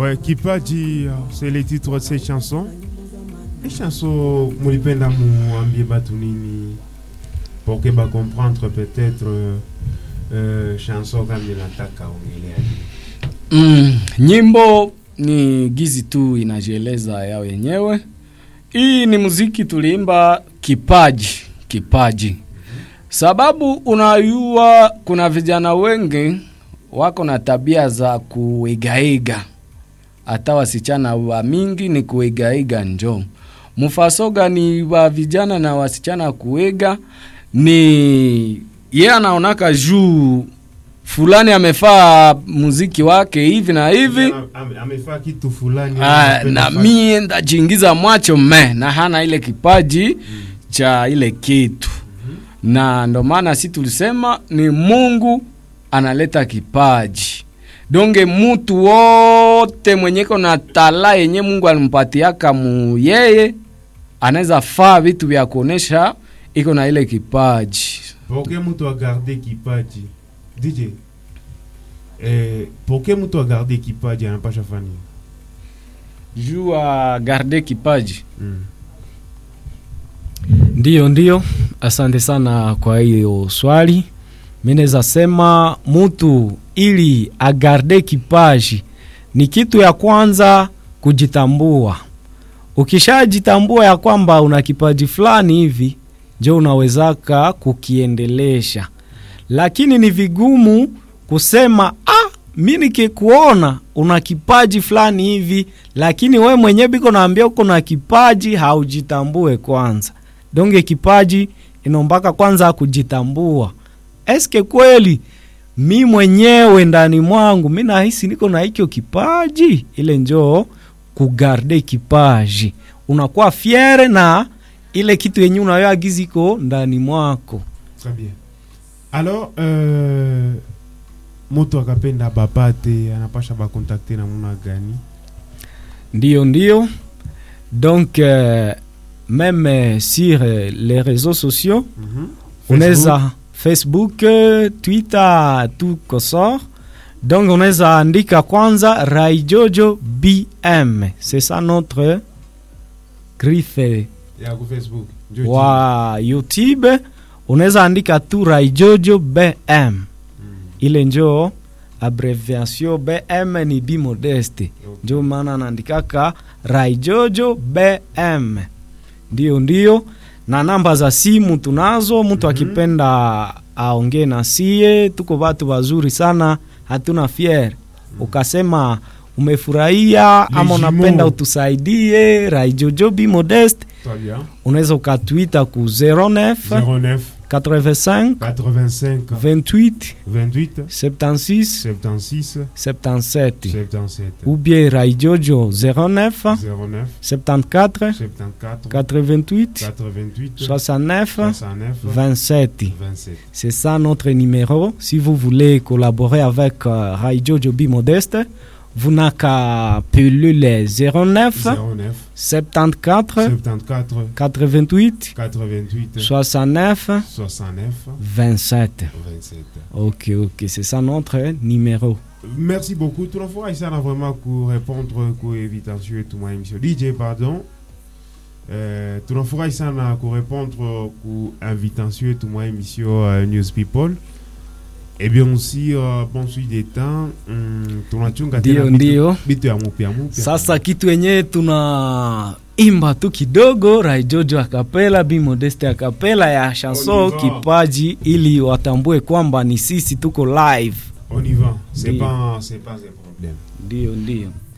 Ouais, Kipaji, c'est les titres de ces chansons. Les chansons, mulipenda muambie batu nini pour que ba comprendre peut-être euh, euh, chanson kama inataka ongelea nini. Mm, nyimbo ni gizi tu inajieleza yao yenyewe. Hii ni muziki tuliimba kipaji, kipaji. Sababu unayua kuna vijana wengi wako na tabia za kuigaiga, hata wasichana wa mingi ni kuigaiga njo mfasoga ni wa vijana na wasichana kuiga ni ye anaonaka juu fulani amefaa muziki wake hivi na hivi Ame- amefaa kitu fulani Ah, anapenda na fa- mie ndajiingiza mwacho me na hana ile kipaji cha ile kitu na ndo maana si tulisema ni mungu analeta kipaji donge mutu wote mwenyeko na tala yenye mungu alimpatiaka mu yeye anaweza faa vitu vya kuonesha iko na ile kipaji pour que mtu agarde kipaji DJ eh, pour que mtu agarde kipaji anapasha fani juu a garde kipaji mm. Ndiyo, ndiyo, asante sana kwa hiyo swali. Mi naweza sema mutu ili agarde kipaji ni kitu ya kwanza kujitambua. Ukishajitambua ya kwamba una kipaji fulani hivi, njo unawezaka kukiendelesha, lakini ni vigumu kusema ah, mi nikikuona una kipaji fulani hivi, lakini we mwenyewe biko naambia uko na kipaji, haujitambue kwanza donge kipaji inombaka kwanza kujitambua eske kweli mi mwenyewe ndani mwangu mi nahisi niko na hicho kipaji ile njoo kugarde kipaji unakuwa fiere na ile kitu yenye unayoagiziko ndani mwako Très bien. Alors, euh, mtu akapenda bapate anapasha bakontakte namuna gani? ndio ndio donc euh, même euh, sur euh, les réseaux sociaux Mhm. unaweza facebook eh, twitter tout kosor donc unaweza andika kwanza raijojo bm c'est ça notre griffe ya ku Facebook. Njo wa youtube unaweza andika tu raijojo bm jina. Mm. ile njo abreviation bm ni bi modeste Okay. njo maana naandikaka raijojo bm ndio ndio na namba za simu tunazo mtu Mhm. akipenda aongee na sie tuko watu wazuri sana hatuna fier ukasema umefurahia Les ama unapenda jumeaux. utusaidie raijojo bi modeste Très bien. unaweza ukatwita ku 09 09 85 85 28 28 76 76 77 77 ou bien raijojo 09 09 74 74 88 88 69 69 27. 27. C'est ça notre numéro. Si vous voulez collaborer avec euh, Radio Joby Modeste, vous n'avez qu'à appeler les 09 09 74 74 88 88 69 69 27. 27. Ok, ok, c'est ça notre numéro. Merci beaucoup. Tunafurahi sana vraiment ku répondre ku invitation yetu mwa émission. DJ pardon. Eh, tunafurahi sana ku répondre ku invitation yetu mwa émission uh, News People. Et bien aussi uh, bon suite des temps mm, tunachunga Ndio, tena bitu- ndio. bitu ya mupya mupya. Sasa kitu yenyewe tuna imba tu kidogo Raijojo akapela Bi Modeste akapela ya chanson On y va. kipaji, ili watambue kwamba ni sisi tuko live. On y va. C'est Ndio. pas c'est pas un problème. Ndio, ndio.